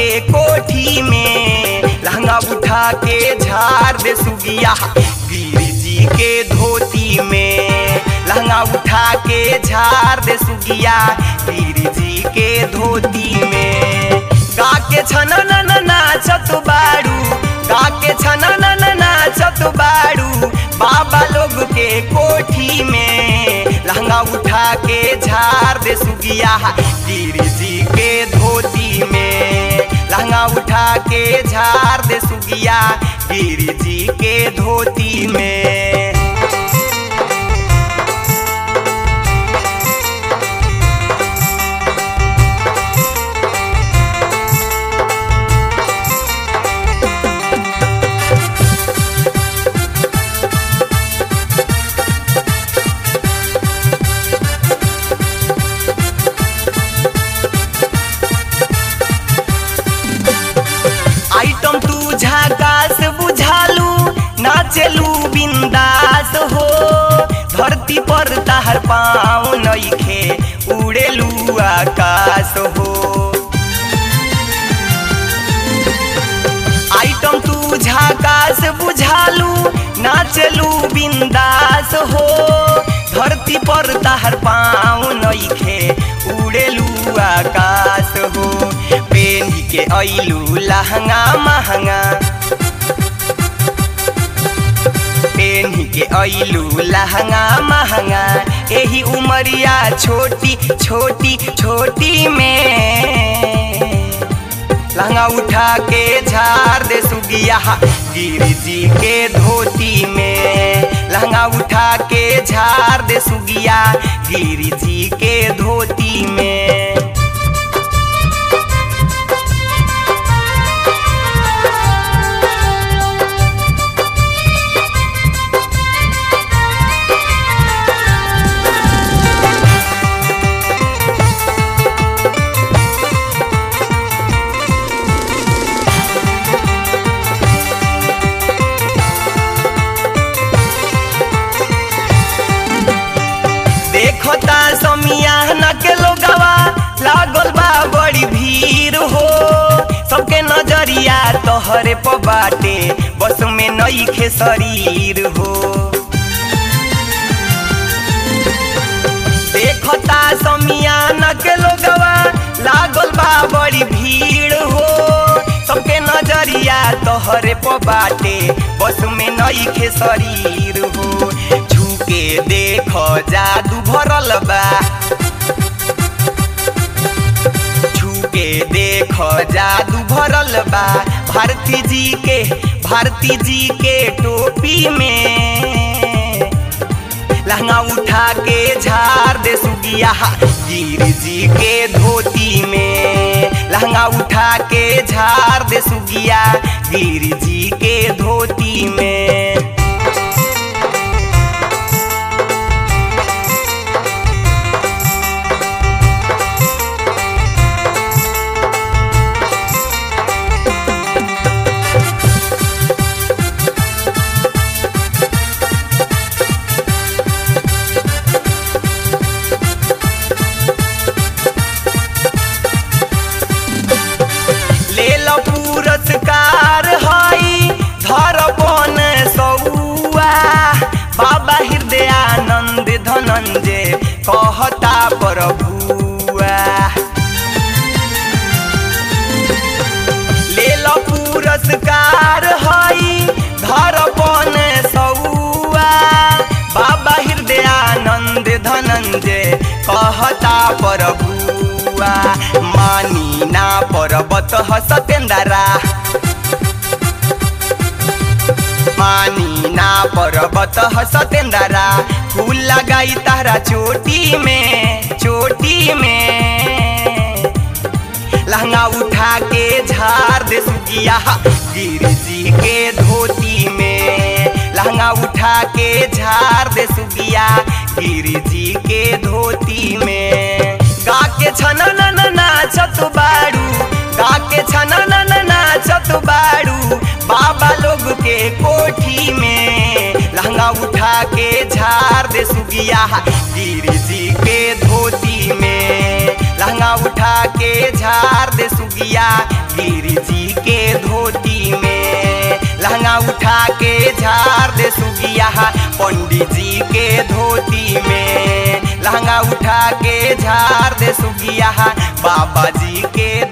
के कोठी में लहंगा उठा के झाड़ दे सुगिया गिरी जी के धोती में लहंगा उठा के झाड़ दे सुगिया गिरी जी के धोती में गा के छन न नाचत बाड़ू गा के छन न नाचत बाड़ू बाबा लोग के कोठी में लहंगा उठा के झाड़ दे सुगिया गिरी जी के धोती में लहंगा उठा के झाड़ दे सुगिया गिरी जी के धोती में आइटम तू झाकास बुझालू नाचलू बिंदास हो धरती पर ताहर पाँव नइखे उड़ेलू आकाश हो आइटम तू झाकास बुझालू नाचलू बिंदास हो धरती पर ताहर पाँव नइखे उड़ेलू आकाश हो पेनी के ऐलू लहंगा महंगा पेनी के ऐलू लहंगा महंगा एही उमरिया छोटी छोटी छोटी में लहंगा उठा के झाड़ दे सुगिया गिरी जी के धोती में लहंगा उठा के झाड़ दे सुगिया गिरी जी के धोती में देखता समियाना के लोगवा लागल बा बड़ी भीड़ हो सबके नजरिया तोहरे प बाटे बस में नईखे शरीर हो देखता समियाना के लोगवा लागल बा बड़ी भीड़ हो सबके नजरिया तोहरे प बाटे बस में नईखे शरीर हो झुके देख जादू भरल बा झुके देख जादू भरल बा भारती जी के भारती जी के टोपी में लहंगा उठा के झाड़ दे सुगिया गिरी जी के धोती में लहंगा उठा के झाड़ दे सुगिया गिरी जी के धोती में ले लो पुरस्कार हई धरपन सौआ बाबा हृदयानंद धनंजय कहता प्रभुआ ले लो पुरस्कार हई धरपन सौआ बाबा हृदयानंद धनंजय कहता प्रभुआ मानी ना पर्वत ह सतेंदरा मानी ना पर्वत ह सतेंदरा फूल लगाई तारा चोटी में चोटी में लहंगा उठा के झाड़ दे सुगिया गिरी जी के धोती में लहंगा उठा के झाड़ दे सुगिया गिरी जी के धोती में गा के छन न नाचत बाड़ू गा के छन न नाचत बाड़ू बाबा लोग के कोठी में लहंगा उठा के झाड़ दे सुगिया गिरी जी के धोती में लहंगा लहंगा उठा के झाड़ दे सुगिया गिरी जी के धोती में लहंगा उठा के झाड़ दे सुगिया पंडित जी के धोती में लहंगा उठा के झाड़ दे सुगिया बाबा जी के